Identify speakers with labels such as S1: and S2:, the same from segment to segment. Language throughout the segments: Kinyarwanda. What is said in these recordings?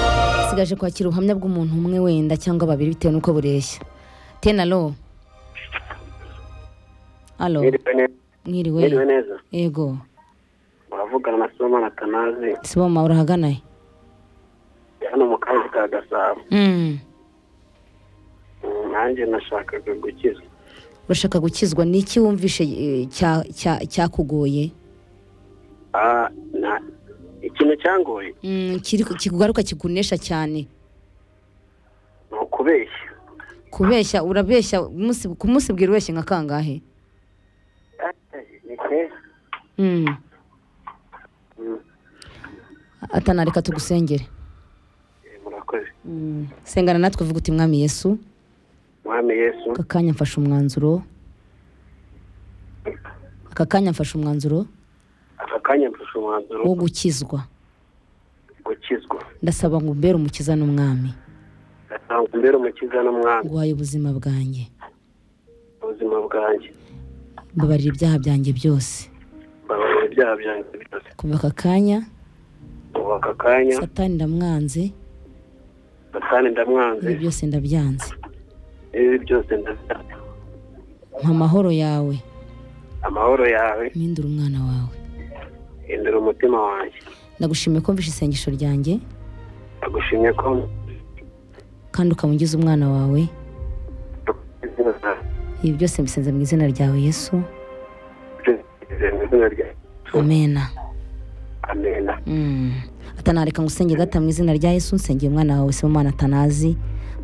S1: twagaragaje kwakira ubuhamya bw'umuntu umwe wenda cyangwa babiri bitewe n'uko bureshya tenalo alo
S2: Mwiriwe
S1: mwiriwe
S2: neza
S1: yego
S2: muravugana na Sibomana Atanazi
S1: siboma urahaganaye
S2: hano mu karere ka Gasabo
S1: Mm.
S2: Mm, nanjye nashakaga gukiza
S1: urashaka gukizwa ni iki wumvishe eh, cya- cya- cyakugoye
S2: Ah, na- ikintu cyangoye
S1: Mm, kiri kikugaruka kikunesha cyane
S2: ni ukubeshya
S1: kubeshya urabeshya umunsi- ku munsi bwira ubeshye nka kangahe
S2: Ni keza.
S1: Mm.
S2: Mm,
S1: atana reka tugusengere
S2: eh, murakoze
S1: Mm. sengana natwe vuga uti mwami yesu
S2: mwami yesu
S1: aka kanya mfashe umwanzuro aka kanya mfashe umwanzuro
S2: aka kanya mfashe umwanzuro
S1: wo gukizwa
S2: gukizwa
S1: ndasaba ngo umbere umukiza n'umwami
S2: ngatanga imbere umukiza n'umwami
S1: guhaye ubuzima bwanjye
S2: ubuzima bwanjye
S1: mbabarira ibyaha byanjye byose
S2: mbabarira ibyaha byanjye byose
S1: kuva aka kanya
S2: ubu aka kanya
S1: satani ndamwanze
S2: satani ndamwanze
S1: ibi byose ndabyanze
S2: ibi byose ndabyanze
S1: mpa amahoro yawe
S2: amahoro yawe
S1: mpindure umwana wawe
S2: hindura umutima wanjye
S1: ndagushimiye ko mvishe isengesho ryanjye
S2: ndagushimye ko
S1: kandi ukamugiza umwana wawe ibi byose mbisenze mu izina ryawe yesu
S2: mu izina rya
S1: amena
S2: amena
S1: Mm. atanareka ngo usenge data mu izina rya yesu nsengeye umwana wawe se umwana atanazi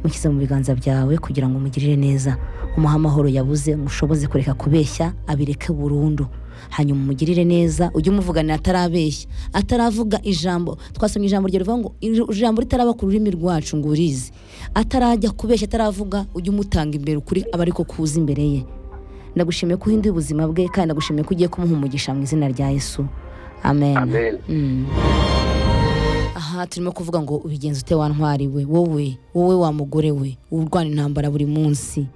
S1: mushyize mu biganza byawe kugira ngo umugirire neza umuhe amahoro yabuze mushoboze kureka kubeshya abireke burundu hanyuma umugirire neza ujye umuvuganira atarabeshya ataravuga ijambo twasomye ijambo rye rivuga ngo "Ij- ijambo ritaraba ku rurimi rwacu ngo urizi atarajya kubeshya ataravuga ujye umutanga imbere ukuri aba ariko kuza imbere ye ndagushimiye ko uhinduye ubuzima bwe kandi ndagushimiye ko ugiye kumuha umugisha mu izina rya yesu amen,
S2: Amen.
S1: Mm. aha turimo kuvuga ngo ubigenza ute wa ntwari we wowe wowe wa mugore we urwana intambara buri munsi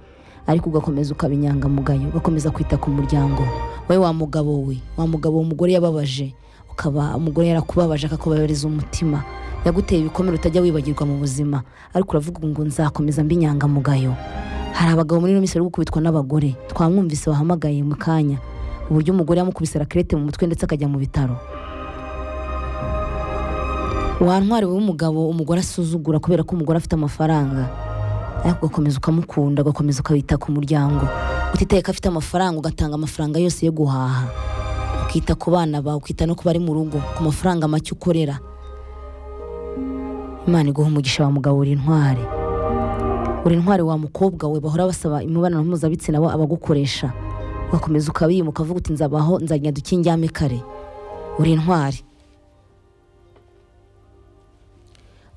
S1: ariko ugakomeza ukaba inyangamugayo ugakomeza kwita ku muryango wowe wa mugabo we wa mugabo uwo mugore yababaje ukaba umugore yarakubabaje akakubabareza umutima yaguteye ibikomere utajya wibagirwa mu buzima ariko uravuga ngo nzakomeza mbi inyangamugayo hari abagabo muri ino minsi bari gukubitwa n'abagore twamwumvise wahamagaye mu kanya uburyo umugore yamukubise rakerete mu mutwe ndetse akajya mu bitaro wa ntwari wowe umugabo umugore asuzugura kubera ko umugore afite amafaranga ariko ugakomeza ukamukunda ugakomeza ukawita ku muryango utitaye ko afite amafaranga ugatanga amafaranga yose yo guhaha ukita ku bana bawe ukita no ku bari mu rugo ku mafaranga make ukorera imana iguha umugisha wa mugabo uri intwari uri intwari wa mukobwa we bahora basaba imibonano mpuzabitsina we abagukoresha ugakomeza ukabima ukavuga uti nzabaho nzagenda ukindyame kare uri intwari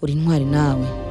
S1: uri intwari nawe